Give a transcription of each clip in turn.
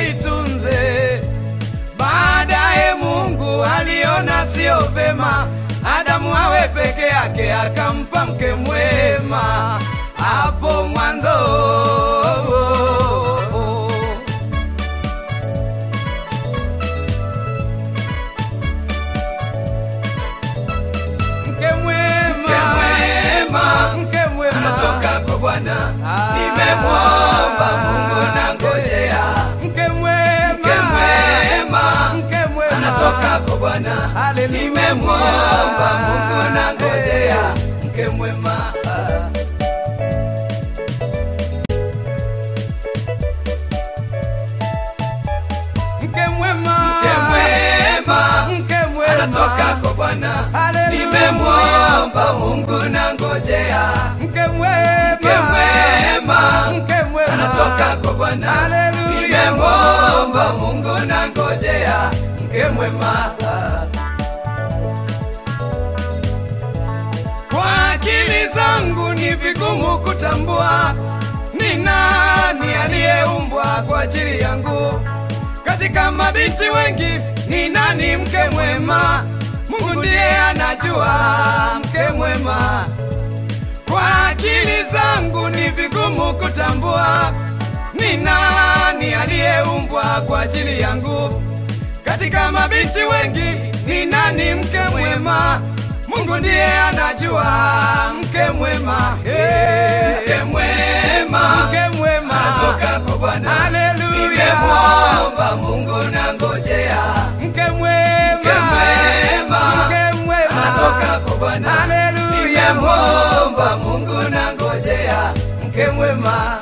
aitunze. Baadaye Mungu aliona sio vema Adamu awe peke yake, akampa mke mwema hapo mwanzo. Mke mwema, mke mwema anatoka kwa Bwana. Ah. Nimemwomba Mungu na ngojea. Mke mwema, Mke mwema, mke mwema anatoka kwa Bwana. Haleluya. Nimemwomba Mungu na ngojea. Mke mwema. Mke mwema, Mke mwema, mke mwema anatoka kwa Bwana. Haleluya. Nimemwomba Mungu na ngojea. Mke mwema, Mke mwema, mke mwema anatoka kwa Bwana. Haleluya. Nimemwomba Mungu na ngojea. Mke mwema. Kwa akili zangu ni vigumu kutambua ni nani aliyeumbwa kwa ajili yangu. Katika mabinti wengi ni nani mke mwema? Mungu ndiye anajua mke mwema. Kwa akili zangu ni vigumu kutambua ni nani aliyeumbwa kwa ajili yangu. Katika mabinti wengi ni nani mke mwema? Mungu ndiye anajua mke mwema. Hey. Mke mwema. Mke mwema. Anatoka kwa Bwana. Haleluya. Nimemwomba Mungu na ngojea. Mke mwema. Mke mwema. Mke mwema. Anatoka kwa Bwana. Haleluya. Nimemwomba Mungu na ngojea. Mke mwema.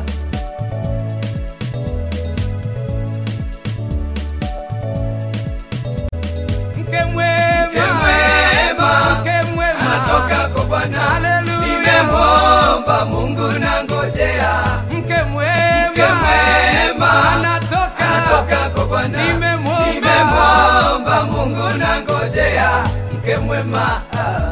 Mke mwema. Mke mwema. Mke mwema. Anatoka kwa Bwana. Haleluya. Nimemwomba Mungu na ngojea. Mke mwema. Mke mwema. Anatoka. Anatoka kwa Bwana. Nimemwomba. Nimemwomba Mungu na ngojea. Mke mwema.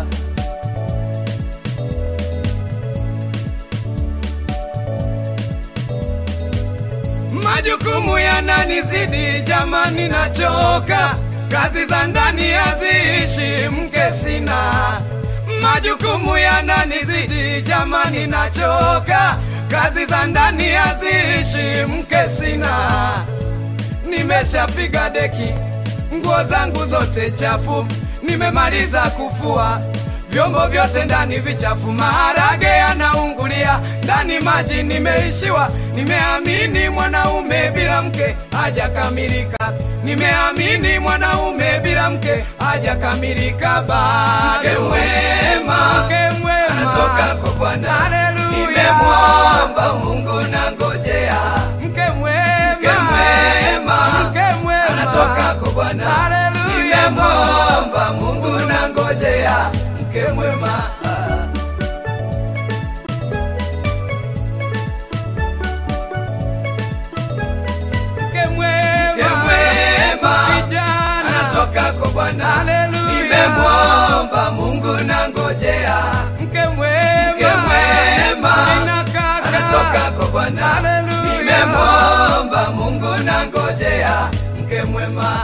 Majukumu yananizidi jamani, nachoka. Kazi za ndani haziishi, mke sina. Majukumu yananizidi jamani, nachoka. Kazi za ndani haziishi, mke sina. Nimeshapiga deki, nguo zangu zote chafu, nimemaliza kufua vyombo vyote ndani vichafu, maharage yanaungulia ndani, maji nimeishiwa. Nimeamini mwanaume bila mke hajakamilika, nimeamini mwanaume bila mke hajakamilika bado. Mke mwema. Mke mwema. Anatoka kwa Bwana. Haleluya. Nimemwomba Mungu na ngojea. Mke mwema. Mke mwema. Mke mwema. Anatoka kwa Bwana. Haleluya. Nimemwomba Mungu na ngojea. Mke mwema. Mke mwema. Mke mwema. Kijana. Anatoka kwa Bwana. Haleluya. Nimemwomba Mungu na ngojea. Mke mwema. Mke mwema. Nina kaka. Anatoka kwa Bwana. Haleluya. Nimemwomba Mungu na ngojea. Mke mwema.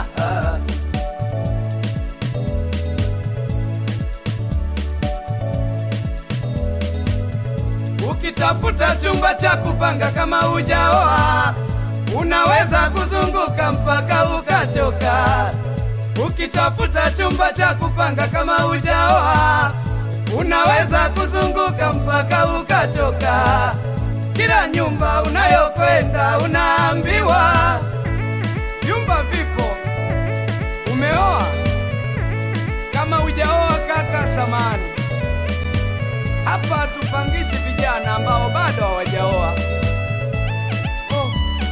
Ukitafuta chumba cha kupanga kama hujaoa, unaweza kuzunguka mpaka ukachoka. Ukitafuta chumba cha kupanga kama hujaoa, unaweza kuzunguka mpaka ukachoka. Kila nyumba unayokwenda unaambiwa vyumba vipo. Umeoa? Kama hujaoa kaka, samani hapa hatupangishi vijana ambao bado hawajaoa. Oh.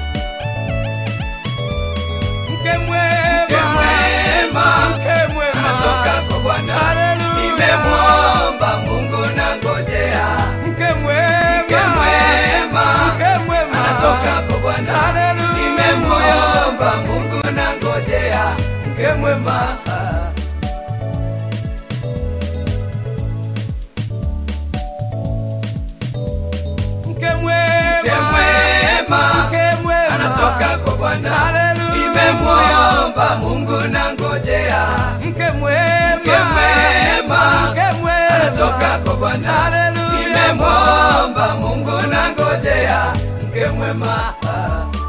Mke mwema, Mke mwema. mke mwema, Anatoka kwa Bwana. Haleluya. Nimemwomba Mungu na ngojea. Mke mwema, Mke mwema. mke mwema, Anatoka kwa Bwana. Haleluya. Nimemwomba Mungu na ngojea. Mke mwema. Mke mwema, Mke mwema. mke mwema, Anatoka kwa Bwana. mwema